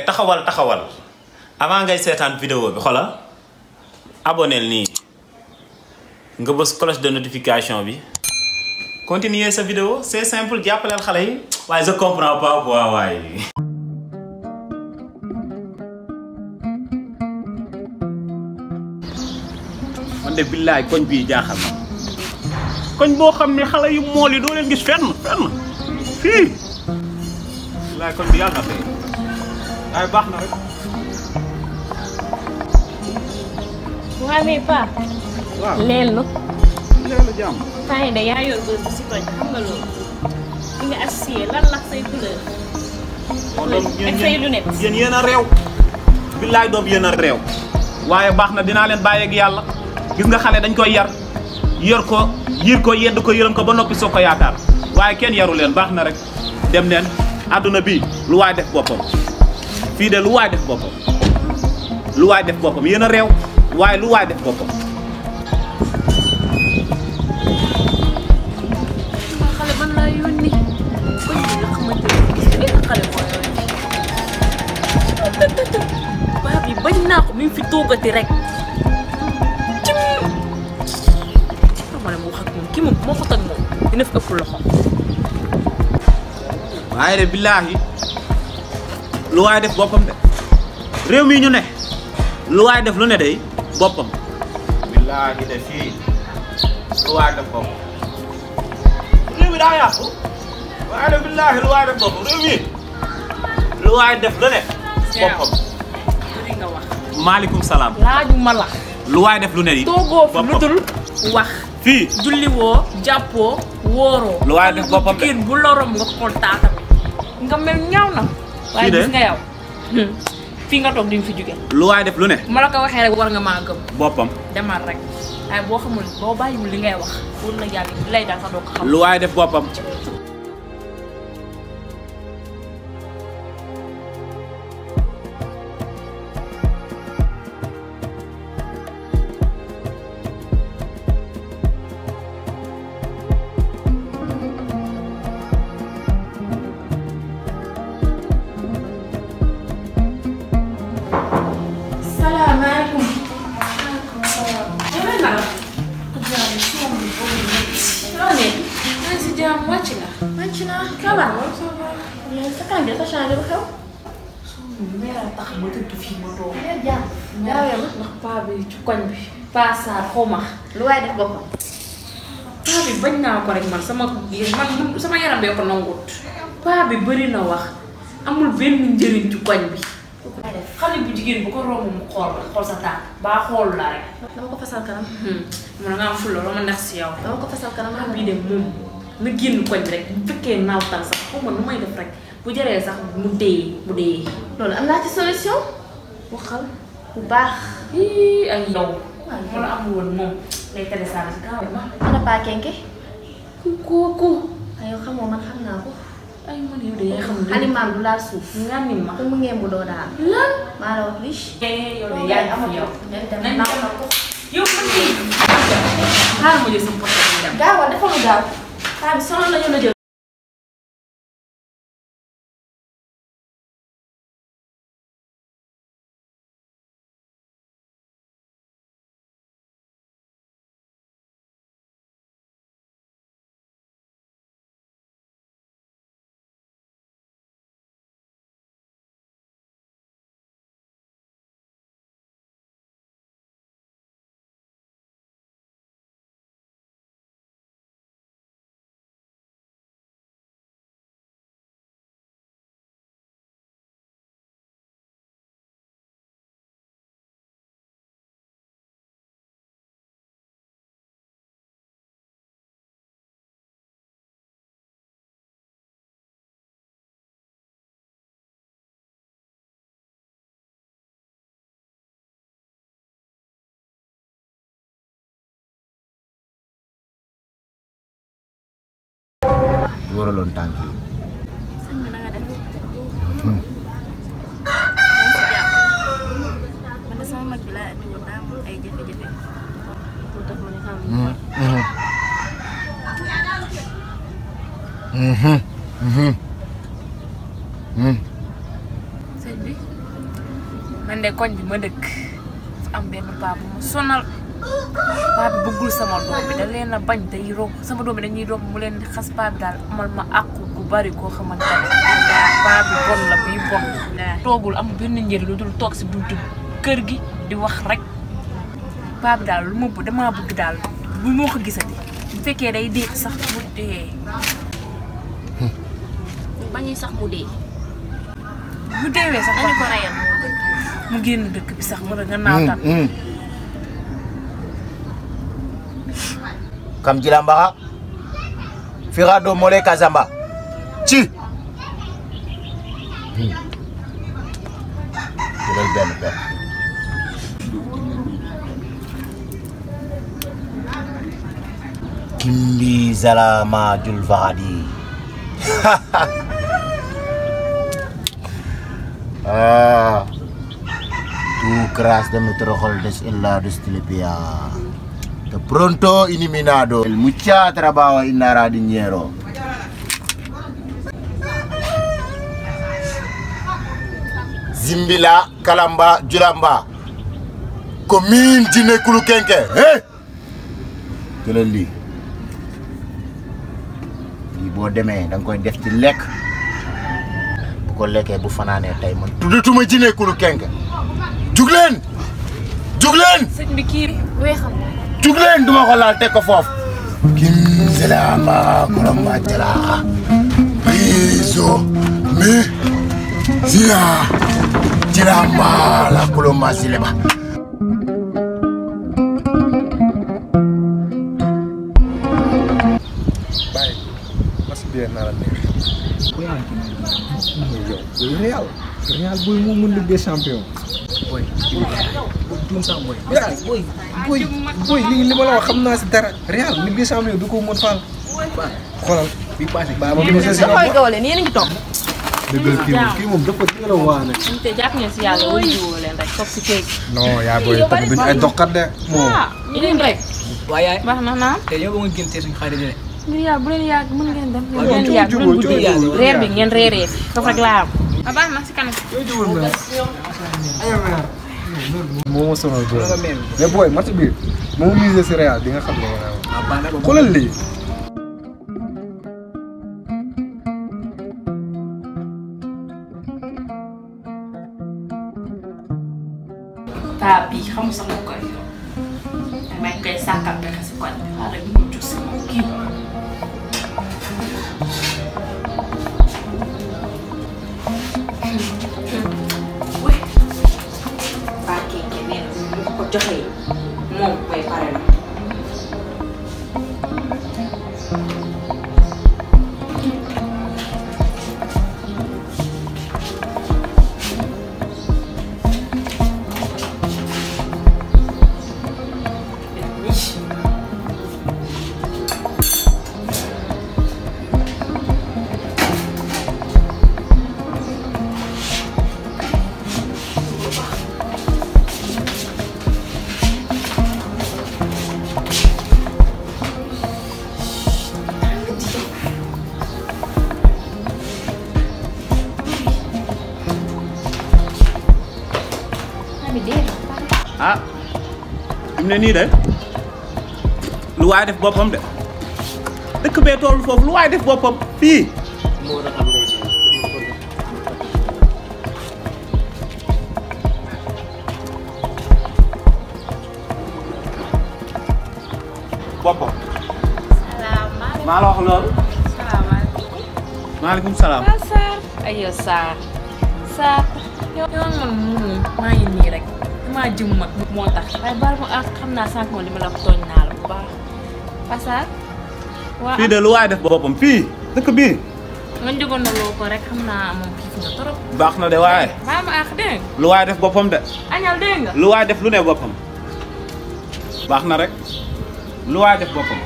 taxawal taxawal avant ngay seetaan vidéo bi xoolal aboneel nii nga bës cloche de notification bi continuer sa vidéo c'est simple jàppaleel xale yi waaye je comprends pas quoi waaye. man de billaay koñ bii jaaxal na koñ boo xam ne xale yu mool yi doo leen gis fenn fenn fii billaay koñ bi yàlla na tey waaye baax na rek. waa mais Pa. waaw leelu. leelu jàmm. temps yii de yaa yor bës bu si koñ xam nga loolu. li nga associé lan la say couleur. ak say lunettes. yéen yéen a réew. billaay doom yéen a réew. waaye baax na dinaa leen bàyyi ak yàlla gis nga xale dañ koy yar yor ko yiir ko yedd ko yërëm ko ba noppi soo ko yaakaar waaye kenn yaru leen baax na rek dem neen àdduna bii lu waay def boppam fii de lu waay def boppam lu waay def boppam yéen a réew waaye lu waay def boppam. xale man laa yónni koñ bi nga xamante ne benn xale moo yónni. paa bi bañ naa ko mi ngi fi toogati rek. cim. xam nga ne mu wax ak moom kii moom moo ko tag moom dina fi ëpp loxo. waaye de billaahi lu waay def boppam de réew mi ñu ne lu waay def lu ne day boppam billaahi de fii lu waay def boppam réew mi daa yàqu waaye de billaahi lu waay def boppam réew mi lu waay def lu ne boppam bëri nga wax. maaleykum salaam laaju ma la. lu waay def lu ne yi toogoo fi lu boppam. dul wax. fii julli woo jàppoo wóoroo. Lu waay def boppam de. jigéen bu lorom nga xool taatam. nga mel ñaaw na. waaye de. gis nga yow. fii nga toog di nga fi jóge. lu waay def lu ne ma la ko waxee rek war nga maa gëm. boppam demal rek waaye boo xamul boo bàyyiwul li ngay wax wóor na yàlla li lay daal sax doo ko xam. lu waay def boppam salaamaaleykum. yow la. loo nekk. maa ngi si jàmm wàcc nga. wàcc naa. kabar. yow sa kanam bi dafa changé ba xew. meera tax ma tëdd fii ma toog. Mère Diagne gaawee ma ndax paa bi ci koñ bi. paa Sarr xaw ma. lu waay def boppam paa bi bañ naa ko rek man sama man sama yaram bee ko nangut. paa bi bëri na wax amul benn njëriñ ci koñ bi. xale bu jigéen bu ko romb mu xool la xool sa tànk baa xool la rek. dama ko fasal kanam mun nga am fulla la ma neex si yow. dama ko fasal kanam paa bii de moom na génn koñ bi rek bu fekkee naawtal sax xaw ma nu may def rek bu jëree sax mu dee mu dee. loolu am naa ci solution waxal. bu baax ii ay yow. mu la amul woon moom lay télécharge si gaaw ma. ana paa kenke kooku. ay yow xamoo man xam naa ko ay man yow de yaa xam ne. alimaam du laal suuf nga ni ma. ku mu ngeen bu doo daal lan. maa la wax riche yow de yaa ngi fi yow. nañ dem nañ naaw dem. na ko yow man mii. xaaral ma jël sama portable dem. gaawal dafa lu gaaw paa bi sonal nañu la jël waraloon tànk yi sëñ bi na nga def man de sama mag bi laa andi woon daa am ay jafe-jafe moo tax ma ne xam sëñ bi man de koñ bi ma dëkk dafa am benn paa bu ma sonal paa bi bëggul sama doom bi da leen a bañ day romb sama doom bi dañuy romb mu leen di xas paa bi daal amal ma àqu gu bari koo xamante ne paa bi bon la bii bon toogul am benn njëriñ lu dul toog si buntu kër gi di wax rek paa bi daal lu ma bëgg damaa bëgg daal bu moo ko gisati bu fekkee day dee sax mu dee bañuy sax mu dee mu deewee sax dañu ko reyal moo gën mu génn dëkk bi sax wala nga naawtal kam jilambaxa fixa do mole kasamba ci jëlal benn benn kimbi zalama jul faxadi ah tu cras de nuestro holdes en la destilipia de pronto eliminado el mucha trabajo in la dinero zimbila kalamba julamba commune jine kulu kenke hey jëlal lii lii boo demee da nga koy def ci lekk bu ko lekkee bu fanaanee tey man tuddatuma jine kulu kenke jug leen jug leen sëñ bi kii weexam jug leen duma ko laal teg ko foofu kim selama koromba jala piso mi sia jiramba la kuloma sileba bàyyi mas bi naa la neex bu yaa ngi yow yow Real Real booy moo mën Ligue des champions booy tuum sax booy booy booy booy li li ma la wax xam naa si dara Real Ligue des champions du ko mën faal xoolal bi passé baa ma gën a si koy gawale nii yéen a ngi toog dëggal kii moom kii moom dafa teel a waa nag te jàpp ngeen si yàlla wala jiwoo leen rek toog si kéeg non yaa booy tamit duñu ay doxkat de moom yéen rek waaye yaay baax na naam te yow ba nga génte suñu xarit de ngir yàlla bu leen yàgg mën ngeen dem Waaw, bu leen coow yàgg bu leen jubóo, guddee coow jubóo. reer bi ngeen reeree foofu rek laa am a baax na si kanam moo ma sonal booy nga mel mais booy match bi moo misé si Real di nga xam ne nga naan ah baax na ba xoolal lii paa bii xamul sax moo koy yor damay koy sàkkal pexe si koñ bi xaaral ñu mucc si kii oui paa kii kii nee na bu ko ko joxee moom koy pare na ah fi mu ne nii de lu waay def boppam de dëkk bee toll foofu lu waay def boppam fii boppam salaamaaleykum maa la wax loolu salaamaaleykum maaleykum salaam ah Sarr aywa Sarr Sarr yow yow man moom maa ngi nii rek damaa jëm mag moo tax waaye baal ma ah xam naa sànq moom li ma la wax tooñ naa la bu baax ah Sarr waa fii de lu waay def boppam fii dëkk bii nga jógoon na loo ko rek xam naa moom xiif nga trop baax na de waaye baal ma ah dégg nga lu waay def boppam de añal dégg nga lu waay def lu ne boppam baax na rek lu waay def boppam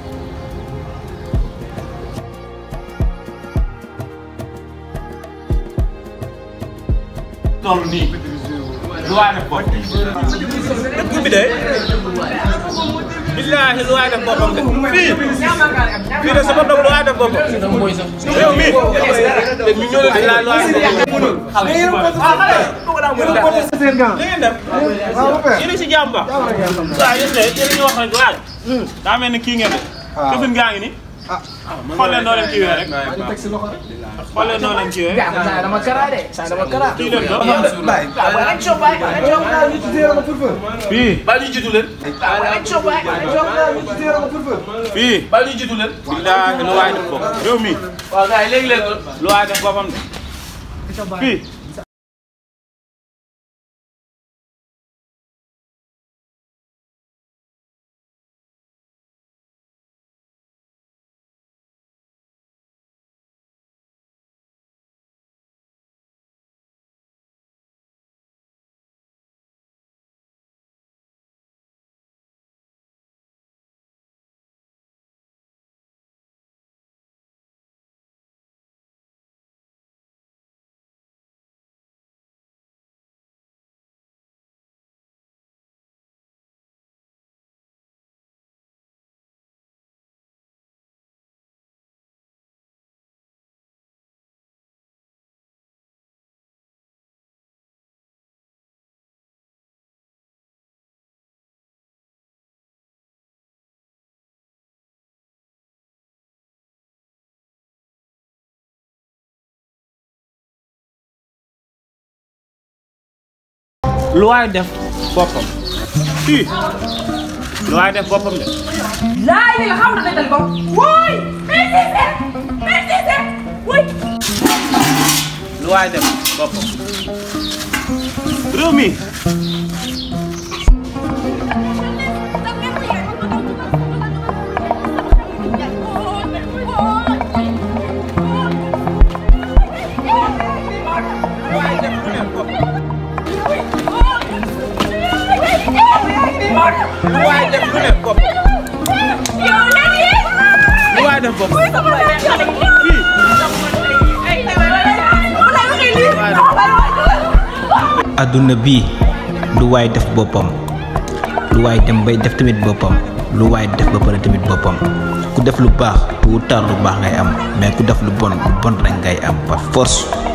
toll nii lu waay def boppam dëkk bi de billaahi lu waay def boppam de fii fii de sama doom lu waay def boppam réew mi billaahi lu waay def boppam seen gant. li ngeen def waaw ba pare. yéen a si jàmm ba waaw yéen de yéen a ñu wax rek waaye daa mel ni kii ngeen de waaw. këfin gaa ngi ni ah. xool leen noo leen kiiwee rek maa ngi teg si loxo rek. xool leen noo leen kiiwee Gak, saya dama kara deh. Saya dama kara. kii leen do Baay. Abang coba, abang coba. ñu ci téere ma furfur. fii Abang coba, abang coba. ñu ci téere ma furfur. fii billaahi lu waay def boppam réew mi Wah, guys, léegi-léegi. lu waay def boppam de fii lu waay def boppam fii lu waay def boppam de laay li la xam na dëggal ko wóoy insisté insisté wóoy lu waay def boppam réew mi lu waay def lu ne boppam lu waay def boppam fii adduna bii lu waay def boppam lu waay dem bay def tamit boppam lu waay def ba pare tamit boppam ku def lu baax tu tar lu baax ngay am mais ku def lu bon lu bon rek ngay am par force